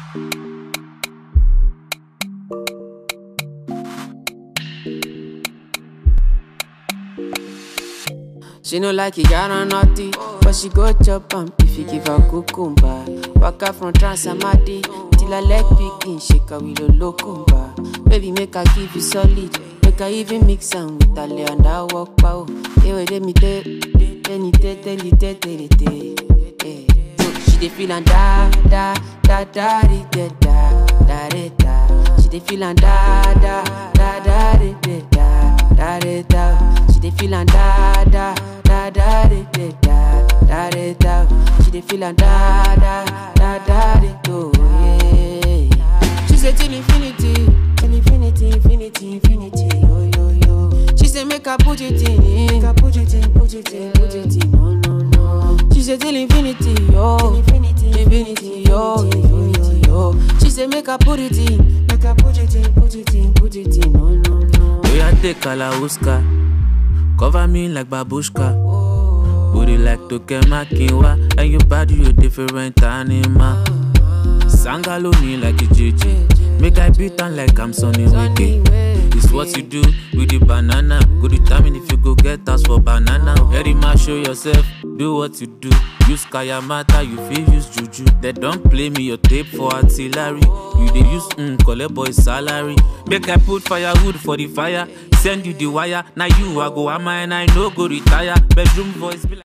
She no like it, got on naughty, but she go chop am if you give her cucumber. Waka from Transamadi till her leg begin shake her with a locumba. Baby, make her give you solid, make her even mix am with her lay and I walk pow. Hey, wait, let me tell, tell me tell, tell you tell, tell you tell. Hey. She dey feel and da da da da di, da da da da da. She dey feel and da da da da di, da da da da da. She dey feel and da da da da di, da da da da da. She dey feel and da da da da di, oh yeah. She say till infinity, till infinity, infinity, infinity, yo yo yo. She say make I put it in, make I put it in, put it in, put it in, no no no. She say till infinity, yo, infinity, infinity, yo, infinity, yo. She say make I put it in, make I put it in, put it in, put it in, no no no. We are take Kalauska, cover me like babushka. Booty like Tokema Kinwa, and your body you different animal. Sangalo me like a JJ, make I beat on like I'm Sonny Wike. It's what you do with the banana. Go determine if you go get us for banana. Very much show yourself, do what you do. Use Kayamata, you feel use Juju. They don't play me your tape for artillery. You they use mm, collect boy salary. Make I put firewood for the fire. Send you the wire. Now you I go am and I no go retire. Bedroom voice be like